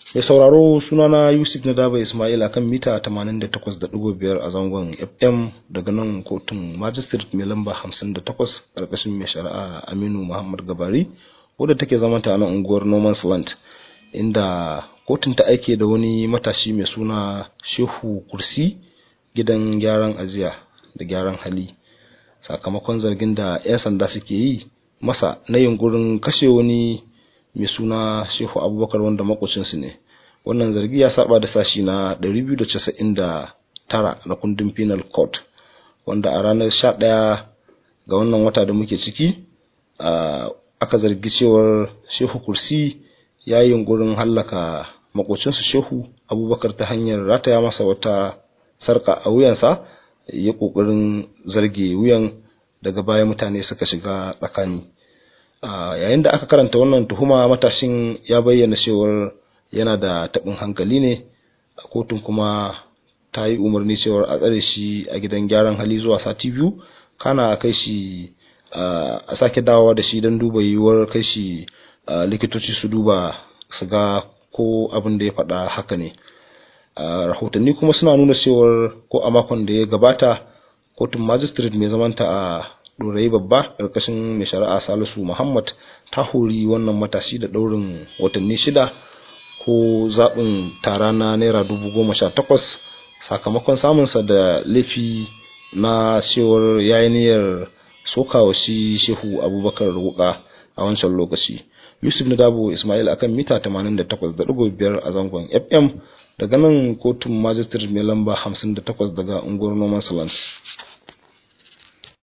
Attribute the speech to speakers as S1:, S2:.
S1: mai sauraro sunana yusuf na daba ismail akan mita 88.5 a zangon fm daga nan kotun magistrate mai lamba 58 karkashin mai shari'a aminu muhammad gabari wadda take zamanta a nan unguwar norman's land inda kotun ta aike da wani matashi mai suna shehu kursi gidan gyaran ajiya da gyaran hali sakamakon zargin da 'yan sanda suke yi masa na yunkurin kashe wani mai suna shehu abubakar wanda makocinsu ne wannan zargi ya saba da sashi na 299 na kundin penal court wanda a ranar 11 ga wannan wata da muke ciki aka zargi cewar shehu kursi ya yi yunkurin hallaka makocinsu shehu abubakar ta hanyar rataya masa wata sarka a wuyansa ya kokarin zarge wuyan daga baya mutane suka shiga tsakani yayin da aka karanta wannan tuhuma matashin ya bayyana cewar yana da taɓin hankali ne a kotun kuma ta yi umarni cewar a tsare shi a gidan gyaran hali zuwa sati biyu kana a kai shi a sake dawowa da shi don duba yiwuwar kai shi likitoci su duba su ga ko abin da ya faɗa haka ne rahotanni kuma suna nuna cewar ko a makon da ya gabata kotun magistrate mai zamanta a dorayi babba ƙarƙashin mai shari'a salisu muhammad ta hori wannan matashi da ɗaurin watanni shida ko zaɓin tara na naira dubu goma sha takwas sakamakon samunsa da laifi na cewar yayi niyyar sokawa shi shehu abubakar wuka a wancan lokaci yusuf na dabo ismail akan mita 88.5 a zangon fm daga nan kotun magistrate mai lamba 58 daga unguwar noman land